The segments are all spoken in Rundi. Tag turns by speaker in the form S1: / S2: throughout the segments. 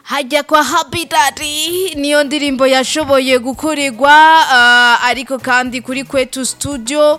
S1: hajya kwa habitati niyo ndirimbo yashoboye gukorerwa uh, ariko kandi kuri kwetu studio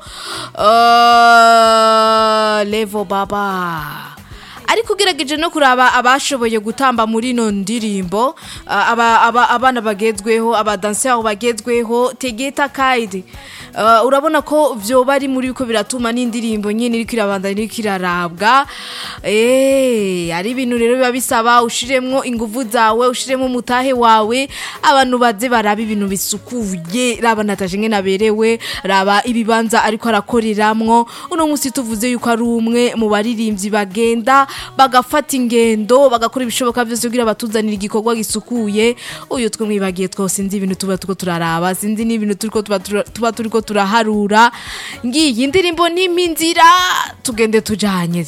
S1: uh, levo baba ariko ugerageje no kuraba abashoboye gutamba muri ino ndirimbo uh, aba, aba, abana bagezweho abadansiyaho bagezweho tegeta kaidi uh, urabona ko vyoba ari muri ko biratuma n'indirimbo nyine iriko irabandanya iriko irarabwa eh ari ibintu rero biba bisaba ushiremwo inguvu zawe ushiremwo umutahe wawe abantu baze baraba ibintu bisukuye raba nataje ngene aberewe raba ibibanza ariko arakoreramwo uno musi tuvuze yuko ari umwe mu baririmbyi bagenda bagafata ingendo bagakora ibishoboka byose kugira batuzanira igikorwa gisukuye uyu twe mwibagiye twose sinzi ibintu tuba turiko turaraba sinzi n'ibintu turiko tuba tura- tuba turiko turaharura ngiyi indirimbo n'impinzira tugende tujanye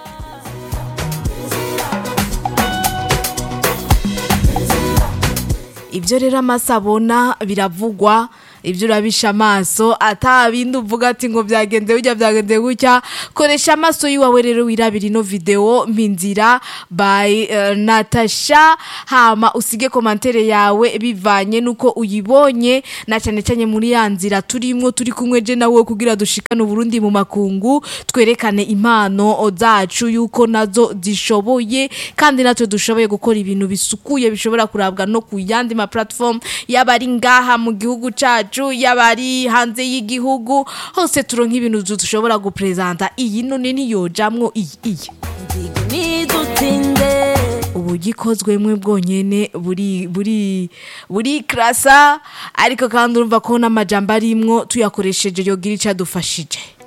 S1: ibyo rero amaso abona biravugwa ibyo urabisha amaso ata bindi uvuga ati ngo byagenze gutya byagenze gutya koresha amaso yiwawe rero wirabira ino video mpinzira by uh, Natasha hama usige komantere yawe bivanye nuko uyibonye na cyane cyane muri ya nzira turimwo turi kumwe je nawe kugira dushikane Burundi mu makungu twerekane impano zacu yuko nazo zishoboye kandi natwe dushoboye gukora ibintu bisukuye bishobora kurabwa no ku yandi ma platform yaba ari ngaha mu gihugu cacu yaba ari hanze y'igihugu hose turonka ibintu dushobora gupresenta iyi none niyojamwo iyi iyi
S2: nidutinde
S1: uburyo ikozwemwe bwonyene buri buri buri krasa ariko kandi urumva ko n'amajambo arimwo tuyakoresheje yogira icadufashije